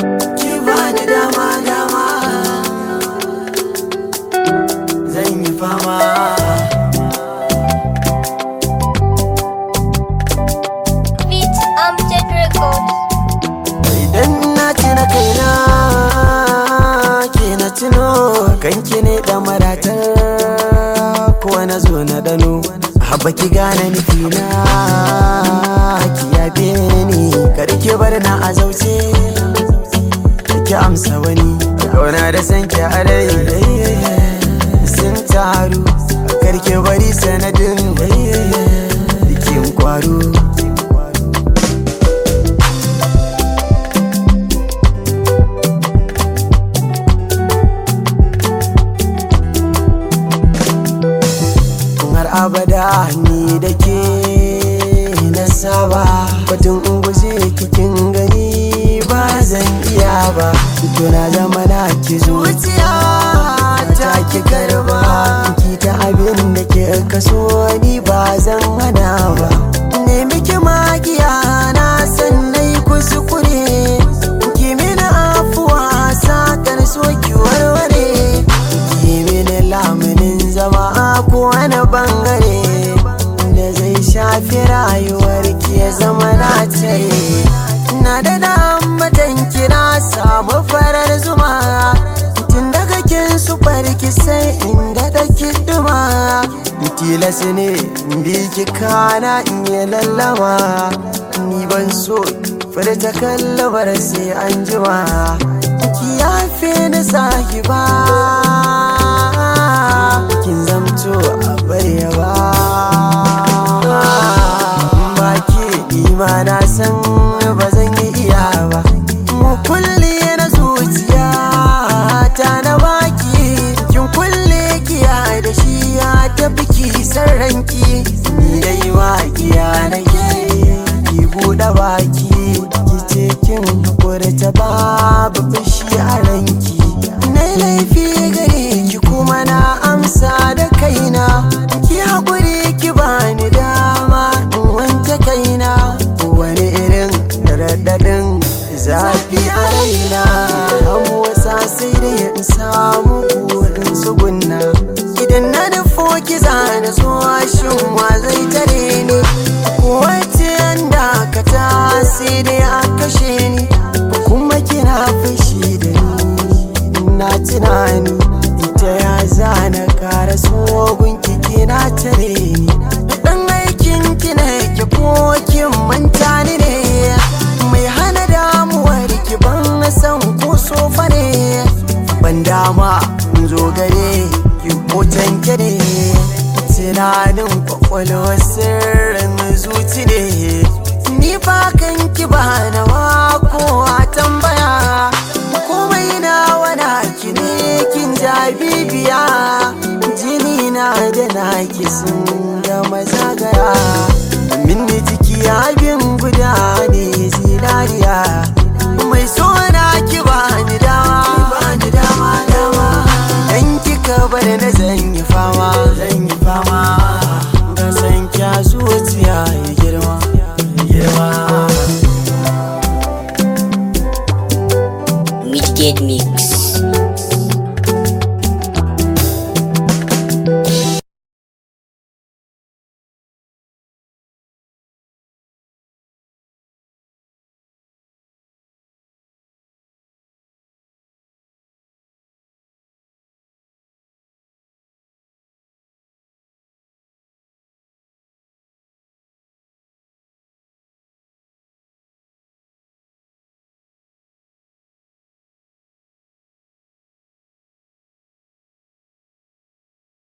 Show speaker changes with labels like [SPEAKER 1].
[SPEAKER 1] ki bani dama dama zan yi fama
[SPEAKER 2] Beat Amjad Records.
[SPEAKER 1] idan na tuna kaina ke na tuno kanki ne da maratar ko na zo na dano haba ki gane nufina ki yabe ni kar ki bar na a zauce ki amsa wani kauna da san ki a rai sun taru kar ki bari sanadin bikin kwaro har abada ni da ke na saba batun in guje kikin gani ba zan iya ba to na zama na ki zuciya ta ki karba ki ta abin da ke kaso ni ba zan hana ba nemi ki magiya na san nai kuskure ki mini afuwa sakar so ki warware ki mini lamunin zama ko wani bangare da zai shafi rayuwar ki ya zama na tare na da dambatan kira samu farar zuma tun daga kin su farki sai inda da duma tilas ne bi ki kana in yi lallama ni ban so furta kallabar sai an jima ki yafe ni sahiba kin zamto a bayyaba ba ke nima na san ba zan yi iya ba mu kulle na zuciya ta na baki kin kulle kiya da shi ya tafi ki ranki ni dai ma iya nake ki buɗe baki ki ce kin ta babu fushi a ranki na laifi gare ki kuma na amsa da kaina ki haƙuri ki bani dama in wanke kaina wani irin raɗaɗin zafi a raina an wasa sai da in samu burin tsugunna idan na nufo ki zana zuwa shin wa zai tare ni wace yanda ka ta sai dai a kashe ni kuma kina fushi da ni na tunani ita ya zana kara tsohon kiki na tare ni dan aikin kina ki ko kin manta ni ne mai hana damuwar ki ban san ko sofa ne ban dama in zo gare ki ko tanke ne tunanin kwakwalwar sirrin zuci ne ni ba kan ki ba na ko a tambaya komai na wana ki ne kin ja bibiya jini na da naki sun